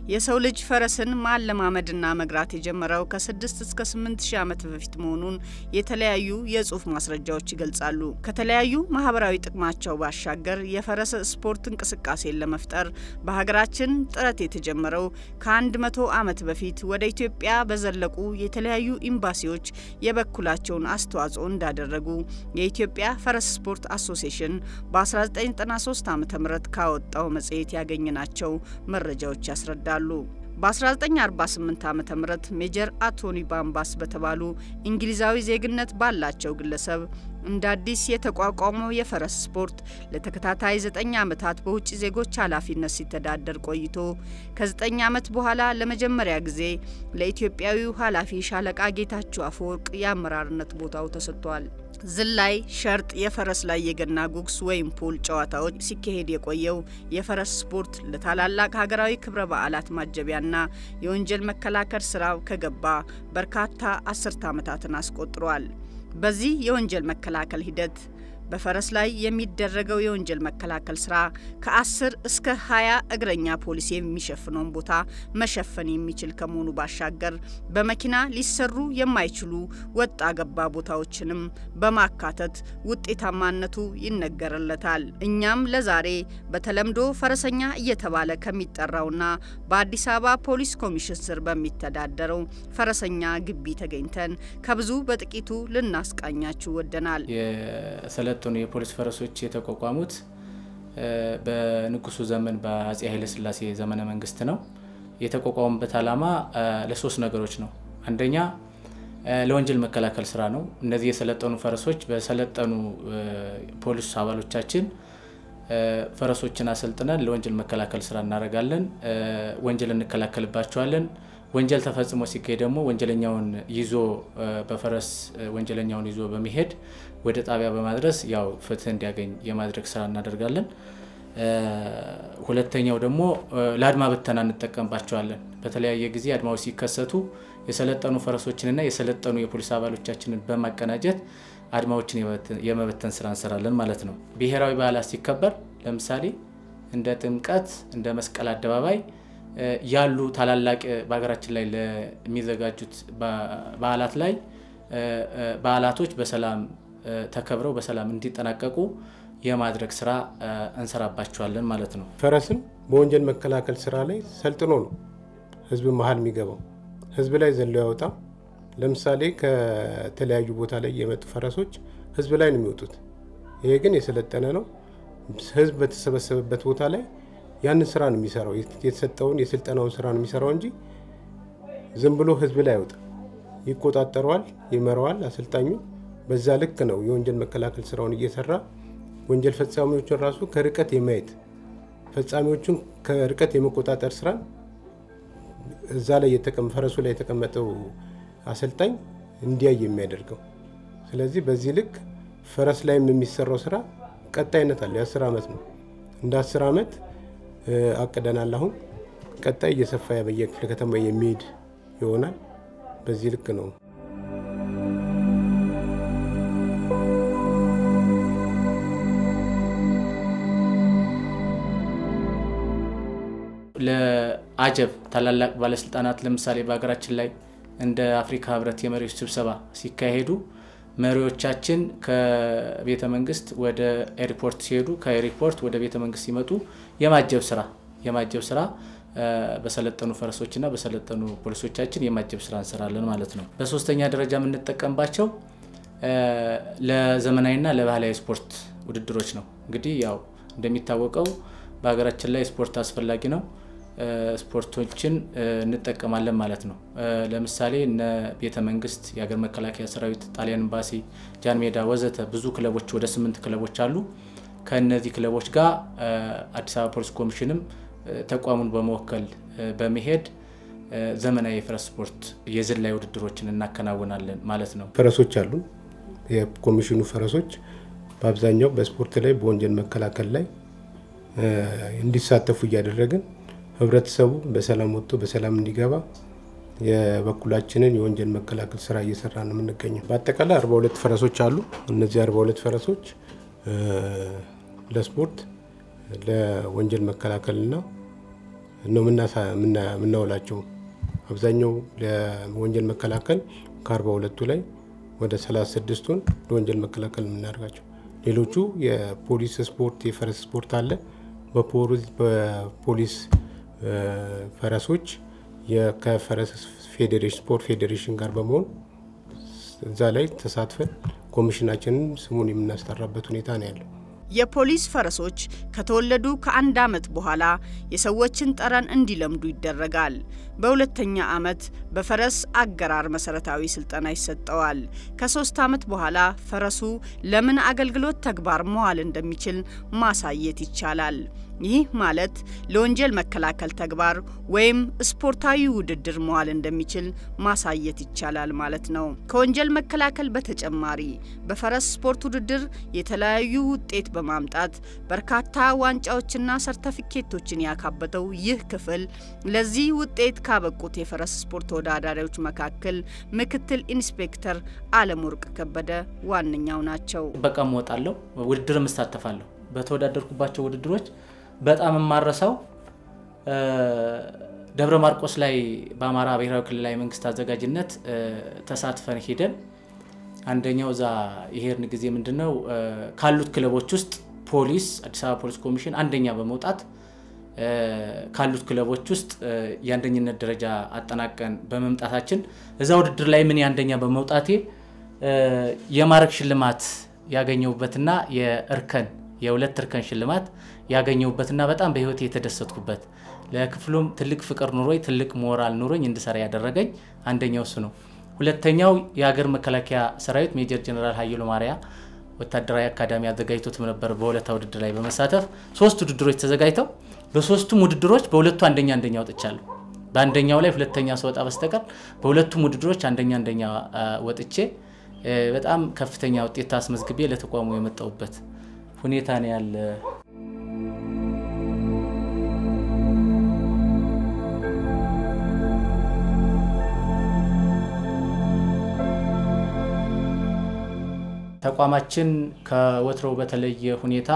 የሰው ልጅ ፈረስን ማለማመድና መግራት የጀመረው ከስድስት እስከ ስምንት ሺህ ዓመት በፊት መሆኑን የተለያዩ የጽሁፍ ማስረጃዎች ይገልጻሉ። ከተለያዩ ማህበራዊ ጥቅማቸው ባሻገር የፈረስ ስፖርት እንቅስቃሴን ለመፍጠር በሀገራችን ጥረት የተጀመረው ከአንድ መቶ ዓመት በፊት ወደ ኢትዮጵያ በዘለቁ የተለያዩ ኤምባሲዎች የበኩላቸውን አስተዋጽኦ እንዳደረጉ የኢትዮጵያ ፈረስ ስፖርት አሶሲዬሽን በ1993 ዓ ም ካወጣው መጽሔት ያገኘናቸው መረጃዎች ያስረዳሉ። በ1948 ዓ ም ሜጀር አቶኒ ባምባስ በተባሉ እንግሊዛዊ ዜግነት ባላቸው ግለሰብ እንደ አዲስ የተቋቋመው የፈረስ ስፖርት ለተከታታይ ዘጠኝ ዓመታት በውጭ ዜጎች ኃላፊነት ሲተዳደር ቆይቶ ከዘጠኝ ዓመት በኋላ ለመጀመሪያ ጊዜ ለኢትዮጵያዊው ኃላፊ ሻለቃ ጌታቸው አፈወርቅ የአመራርነት ቦታው ተሰጥቷል። ዝላይ፣ ሸርጥ፣ የፈረስ ላይ የገና ጉግስ ወይም ፑል ጨዋታዎች ሲካሄድ የቆየው የፈረስ ስፖርት ለታላላቅ ሀገራዊ ክብረ በዓላት ማጀቢያና የወንጀል መከላከል ስራው ከገባ በርካታ አስርተ ዓመታትን አስቆጥሯል። በዚህ የወንጀል መከላከል ሂደት በፈረስ ላይ የሚደረገው የወንጀል መከላከል ስራ ከ10 እስከ 20 እግረኛ ፖሊስ የሚሸፍነውን ቦታ መሸፈን የሚችል ከመሆኑ ባሻገር በመኪና ሊሰሩ የማይችሉ ወጣ ገባ ቦታዎችንም በማካተት ውጤታማነቱ ይነገርለታል። እኛም ለዛሬ በተለምዶ ፈረሰኛ እየተባለ ከሚጠራውና በአዲስ አበባ ፖሊስ ኮሚሽን ስር በሚተዳደረው ፈረሰኛ ግቢ ተገኝተን ከብዙ በጥቂቱ ልናስቃኛችሁ ወደናል። የሰለጠኑ የፖሊስ ፈረሶች የተቋቋሙት በንጉሱ ዘመን በአጼ ኃይለስላሴ ዘመነ መንግስት ነው። የተቋቋሙበት ዓላማ ለሶስት ነገሮች ነው። አንደኛ ለወንጀል መከላከል ስራ ነው። እነዚህ የሰለጠኑ ፈረሶች በሰለጠኑ ፖሊስ አባሎቻችን ፈረሶችን አሰልጥነን ለወንጀል መከላከል ስራ እናደርጋለን። ወንጀል እንከላከልባቸዋለን። ወንጀል ተፈጽሞ ሲካሄድ ደግሞ ወንጀለኛውን ይዞ በፈረስ ወንጀለኛውን ይዞ በመሄድ ወደ ጣቢያ በማድረስ ያው ፍትህ እንዲያገኝ የማድረግ ስራ እናደርጋለን። ሁለተኛው ደግሞ ለአድማ ብተና እንጠቀምባቸዋለን። በተለያየ ጊዜ አድማዎች ሲከሰቱ የሰለጠኑ ፈረሶችንና የሰለጠኑ የፖሊስ አባሎቻችንን በማቀናጀት አድማዎችን የመበተን ስራ እንሰራለን ማለት ነው። ብሔራዊ በዓላት ሲከበር ለምሳሌ እንደ ጥምቀት፣ እንደ መስቀል አደባባይ ያሉ ታላላቅ በሀገራችን ላይ ለሚዘጋጁት በዓላት ላይ በዓላቶች በሰላም ተከብረው በሰላም እንዲጠናቀቁ የማድረግ ስራ እንሰራባቸዋለን ማለት ነው። ፈረስም በወንጀል መከላከል ስራ ላይ ሰልጥኖ ነው ህዝብ መሀል የሚገባው። ህዝብ ላይ ዘሎ ያወጣም። ለምሳሌ ከተለያዩ ቦታ ላይ የመጡ ፈረሶች ህዝብ ላይ ነው የሚወጡት። ይሄ ግን የሰለጠነ ነው። ህዝብ በተሰበሰበበት ቦታ ላይ ያንን ስራ ነው የሚሰራው። የተሰጠውን የስልጠናውን ስራ ነው የሚሰራው እንጂ ዝም ብሎ ህዝብ ላይ አይወጣም። ይቆጣጠረዋል፣ ይመራዋል አሰልጣኙ። በዛ ልክ ነው የወንጀል መከላከል ስራውን እየሰራ ወንጀል ፈጻሚዎችን ራሱ ከርቀት የማየት ፈጻሚዎቹን ከርቀት የመቆጣጠር ስራን እዛ ላይ ፈረሱ ላይ የተቀመጠው አሰልጣኝ እንዲያይ የሚያደርገው። ስለዚህ በዚህ ልክ ፈረስ ላይም የሚሰራው ስራ ቀጣይነት አለው። የአስር ዓመት ነው። እንደ አስር ዓመት አቅደናል። አሁን ቀጣይ እየሰፋ በየክፍለ ከተማ የሚሄድ ይሆናል። በዚህ ልክ ነው። ለአጀብ ታላላቅ ባለስልጣናት ለምሳሌ በሀገራችን ላይ እንደ አፍሪካ ህብረት የመሪዎች ስብሰባ ሲካሄዱ መሪዎቻችን ከቤተ መንግስት ወደ ኤርፖርት ሲሄዱ ከኤርፖርት ወደ ቤተ መንግስት ሲመጡ የማጀብ ስራ የማጀብ ስራ በሰለጠኑ ፈረሶችና በሰለጠኑ ፖሊሶቻችን የማጀብ ስራ እንሰራለን ማለት ነው። በሶስተኛ ደረጃ የምንጠቀምባቸው ለዘመናዊና ለባህላዊ ስፖርት ውድድሮች ነው። እንግዲህ ያው እንደሚታወቀው በሀገራችን ላይ ስፖርት አስፈላጊ ነው። ስፖርቶችን እንጠቀማለን ማለት ነው። ለምሳሌ እነ ቤተ መንግስት፣ የሀገር መከላከያ ሰራዊት፣ ጣሊያን ኤምባሲ፣ ጃን ሜዳ ወዘተ ብዙ ክለቦች ወደ ስምንት ክለቦች አሉ። ከእነዚህ ክለቦች ጋር አዲስ አበባ ፖሊስ ኮሚሽንም ተቋሙን በመወከል በመሄድ ዘመናዊ የፈረስ ስፖርት የዝላይ ውድድሮችን እናከናውናለን ማለት ነው። ፈረሶች አሉ። የኮሚሽኑ ፈረሶች በአብዛኛው በስፖርት ላይ በወንጀል መከላከል ላይ እንዲሳተፉ እያደረግን ህብረተሰቡ በሰላም ወጥቶ በሰላም እንዲገባ የበኩላችንን የወንጀል መከላከል ስራ እየሰራ ነው የምንገኘው። በአጠቃላይ 42 ፈረሶች አሉ። እነዚህ 42 ፈረሶች ለስፖርት ለወንጀል መከላከልና ነው የምናውላቸው። አብዛኛው ለወንጀል መከላከል ከአርባ ሁለቱ ላይ ወደ 36ቱን ለወንጀል መከላከል የምናደርጋቸው ሌሎቹ የፖሊስ ስፖርት፣ የፈረስ ስፖርት አለ። በፖሊስ ፈረሶች ከፈረስ ፌዴሬሽን ስፖርት ፌዴሬሽን ጋር በመሆን እዛ ላይ ተሳትፈን ኮሚሽናችንን ስሙን የምናስጠራበት ሁኔታ ነው ያለው። የፖሊስ ፈረሶች ከተወለዱ ከአንድ ዓመት በኋላ የሰዎችን ጠረን እንዲለምዱ ይደረጋል። በሁለተኛ ዓመት በፈረስ አገራር መሰረታዊ ስልጠና ይሰጠዋል። ከሶስት ዓመት በኋላ ፈረሱ ለምን አገልግሎት ተግባር መዋል እንደሚችል ማሳየት ይቻላል። ይህ ማለት ለወንጀል መከላከል ተግባር ወይም ስፖርታዊ ውድድር መዋል እንደሚችል ማሳየት ይቻላል ማለት ነው። ከወንጀል መከላከል በተጨማሪ በፈረስ ስፖርት ውድድር የተለያዩ ውጤት በማምጣት በርካታ ዋንጫዎችና ሰርተፊኬቶችን ያካበተው ይህ ክፍል ለዚህ ውጤት ካበቁት የፈረስ ስፖርት ተወዳዳሪዎች መካከል ምክትል ኢንስፔክተር አለምወርቅ ከበደ ዋነኛው ናቸው። በቃም እወጣለሁ፣ ውድድርም እሳተፋለሁ። በተወዳደርኩባቸው ውድድሮች በጣም የማረሳው ደብረ ማርቆስ ላይ በአማራ ብሔራዊ ክልላዊ መንግስት አዘጋጅነት ተሳትፈን ሄደን አንደኛው እዛ የሄድን ጊዜ ምንድነው ካሉት ክለቦች ውስጥ ፖሊስ አዲስ አበባ ፖሊስ ኮሚሽን አንደኛ በመውጣት ካሉት ክለቦች ውስጥ የአንደኝነት ደረጃ አጠናቀን በመምጣታችን እዛ ውድድር ላይ ምን የአንደኛ በመውጣቴ የማዕረግ ሽልማት ያገኘሁበትና የእርከን የሁለት እርከን ሽልማት ያገኘሁበትና በጣም በህይወት የተደሰትኩበት ለክፍሉም ትልቅ ፍቅር ኑሮኝ ትልቅ ሞራል ኑሮኝ እንድሰራ ያደረገኝ አንደኛው እሱ ነው። ሁለተኛው የሀገር መከላከያ ሰራዊት ሜጀር ጀነራል ሀየሎ ማርያ ወታደራዊ አካዳሚ አዘጋጅቶትም ነበር። በሁለታ ውድድር ላይ በመሳተፍ ሶስት ውድድሮች ተዘጋጅተው በሶስቱም ውድድሮች በሁለቱ አንደኛ አንደኛ ወጥቻለሁ። በአንደኛው ላይ ሁለተኛ ስወጣ በስተቀር በሁለቱም ውድድሮች አንደኛ አንደኛ ወጥቼ በጣም ከፍተኛ ውጤት አስመዝግቤ ለተቋሙ የመጣሁበት ሁኔታ ነው ያለ። ተቋማችን ከወትሮው በተለየ ሁኔታ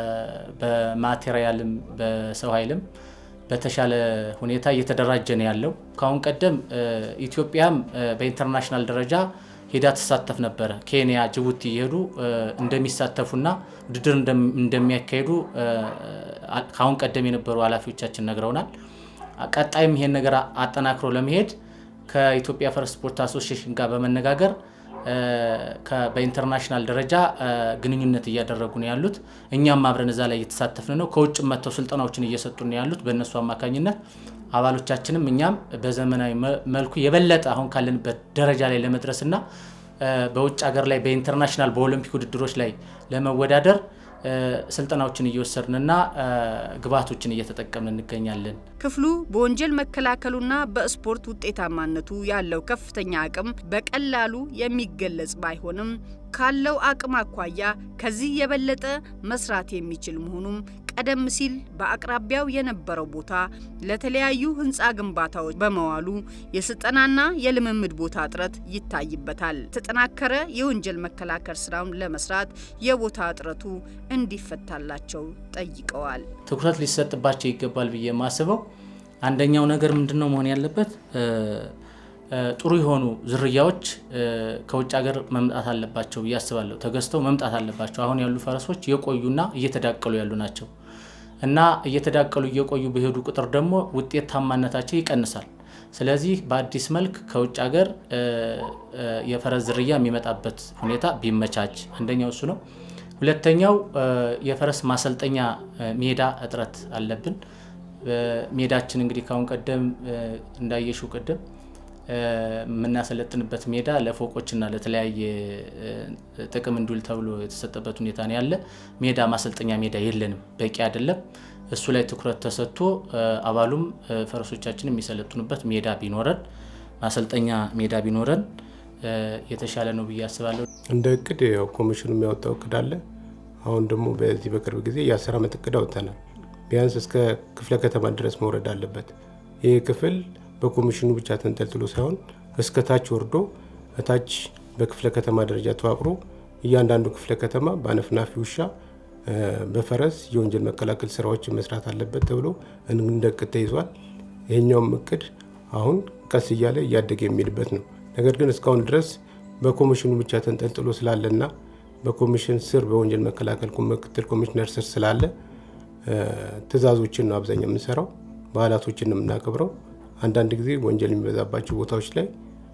በማቴሪያልም በሰው ኃይልም በተሻለ ሁኔታ እየተደራጀ ነው ያለው። ከአሁን ቀደም ኢትዮጵያም በኢንተርናሽናል ደረጃ ሄዳ ትሳተፍ ነበረ። ኬንያ፣ ጅቡቲ የሄዱ እንደሚሳተፉና ውድድር እንደሚያካሄዱ ከአሁን ቀደም የነበሩ ኃላፊዎቻችን ነግረውናል። ቀጣይም ይሄን ነገር አጠናክሮ ለመሄድ ከኢትዮጵያ ፈረስ ስፖርት አሶሲዬሽን ጋር በመነጋገር በኢንተርናሽናል ደረጃ ግንኙነት እያደረጉ ነው ያሉት። እኛም አብረን እዛ ላይ እየተሳተፍን ነው። ከውጭ መጥተው ስልጠናዎችን እየሰጡ ነው ያሉት በእነሱ አማካኝነት አባሎቻችንም እኛም በዘመናዊ መልኩ የበለጠ አሁን ካለንበት ደረጃ ላይ ለመድረስና በውጭ ሀገር ላይ በኢንተርናሽናል በኦሎምፒክ ውድድሮች ላይ ለመወዳደር ስልጠናዎችን እየወሰድንና ግብዓቶችን እየተጠቀምን እንገኛለን። ክፍሉ በወንጀል መከላከሉና በስፖርት ውጤታማነቱ ያለው ከፍተኛ አቅም በቀላሉ የሚገለጽ ባይሆንም ካለው አቅም አኳያ ከዚህ የበለጠ መስራት የሚችል መሆኑም ቀደም ሲል በአቅራቢያው የነበረው ቦታ ለተለያዩ ህንፃ ግንባታዎች በመዋሉ የስልጠናና የልምምድ ቦታ እጥረት ይታይበታል። የተጠናከረ የወንጀል መከላከል ስራውን ለመስራት የቦታ እጥረቱ እንዲፈታላቸው ጠይቀዋል። ትኩረት ሊሰጥባቸው ይገባል ብዬ የማስበው አንደኛው ነገር ምንድነው መሆን ያለበት ጥሩ የሆኑ ዝርያዎች ከውጭ ሀገር መምጣት አለባቸው ብዬ አስባለሁ። ተገዝተው መምጣት አለባቸው። አሁን ያሉ ፈረሶች የቆዩና እየተዳቀሉ ያሉ ናቸው እና እየተዳቀሉ እየቆዩ በሄዱ ቁጥር ደግሞ ውጤታማነታቸው ይቀንሳል። ስለዚህ በአዲስ መልክ ከውጭ ሀገር የፈረስ ዝርያ የሚመጣበት ሁኔታ ቢመቻች አንደኛው እሱ ነው። ሁለተኛው የፈረስ ማሰልጠኛ ሜዳ እጥረት አለብን። ሜዳችን እንግዲህ ካሁን ቀደም እንዳየሽው ቅድም የምናሰለጥንበት ሜዳ ለፎቆችና ለተለያየ ጥቅም እንዲውል ተብሎ የተሰጠበት ሁኔታ ነው ያለ። ሜዳ ማሰልጠኛ ሜዳ የለንም፣ በቂ አይደለም። እሱ ላይ ትኩረት ተሰጥቶ አባሉም ፈረሶቻችን የሚሰለጥኑበት ሜዳ ቢኖረን፣ ማሰልጠኛ ሜዳ ቢኖረን የተሻለ ነው ብዬ አስባለሁ። እንደ እቅድ ያው ኮሚሽኑ የሚያወጣው እቅድ አለ። አሁን ደግሞ በዚህ በቅርብ ጊዜ የአስር ዓመት እቅድ አውጥተናል። ቢያንስ እስከ ክፍለ ከተማ ድረስ መውረድ አለበት። ይህ ክፍል በኮሚሽኑ ብቻ ተንጠልጥሎ ሳይሆን እስከ ታች ወርዶ እታች በክፍለ ከተማ ደረጃ ተዋቅሮ እያንዳንዱ ክፍለ ከተማ በአነፍናፊ ውሻ በፈረስ የወንጀል መከላከል ስራዎችን መስራት አለበት ተብሎ እንደ እቅድ ተይዟል። ይሄኛውም እቅድ አሁን ቀስ እያለ እያደገ የሚሄድበት ነው። ነገር ግን እስካሁን ድረስ በኮሚሽኑ ብቻ ተንጠልጥሎ ስላለና በኮሚሽን ስር በወንጀል መከላከል ምክትል ኮሚሽነር ስር ስላለ ትዕዛዞችን ነው አብዛኛው የምንሰራው። በዓላቶችን ነው የምናከብረው። አንዳንድ ጊዜ ወንጀል የሚበዛባቸው ቦታዎች ላይ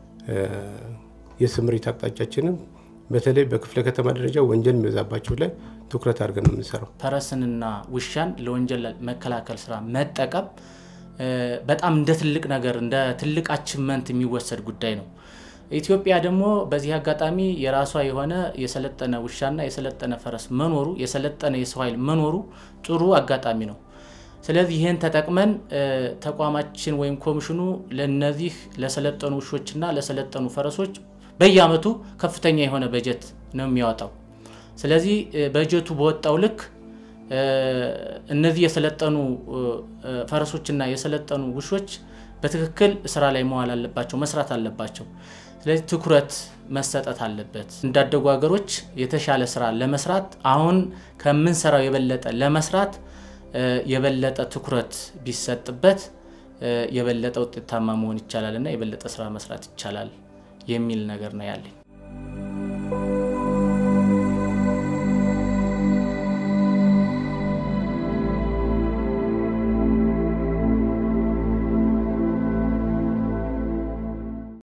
የስምሪት አቅጣጫችንም በተለይ በክፍለ ከተማ ደረጃ ወንጀል የሚበዛባቸው ላይ ትኩረት አድርገን ነው የምንሰራው። ፈረስንና ውሻን ለወንጀል መከላከል ስራ መጠቀም በጣም እንደ ትልቅ ነገር እንደ ትልቅ አችመንት የሚወሰድ ጉዳይ ነው። ኢትዮጵያ ደግሞ በዚህ አጋጣሚ የራሷ የሆነ የሰለጠነ ውሻና የሰለጠነ ፈረስ መኖሩ የሰለጠነ የሰው ኃይል መኖሩ ጥሩ አጋጣሚ ነው። ስለዚህ ይህን ተጠቅመን ተቋማችን ወይም ኮሚሽኑ ለነዚህ ለሰለጠኑ ውሾችና ለሰለጠኑ ፈረሶች በየአመቱ ከፍተኛ የሆነ በጀት ነው የሚያወጣው። ስለዚህ በጀቱ በወጣው ልክ እነዚህ የሰለጠኑ ፈረሶችና የሰለጠኑ ውሾች በትክክል ስራ ላይ መዋል አለባቸው፣ መስራት አለባቸው። ስለዚህ ትኩረት መሰጠት አለበት። እንዳደጉ ሀገሮች የተሻለ ስራ ለመስራት አሁን ከምንሰራው የበለጠ ለመስራት የበለጠ ትኩረት ቢሰጥበት የበለጠ ውጤታማ መሆን ይቻላል እና የበለጠ ስራ መስራት ይቻላል የሚል ነገር ነው ያለኝ።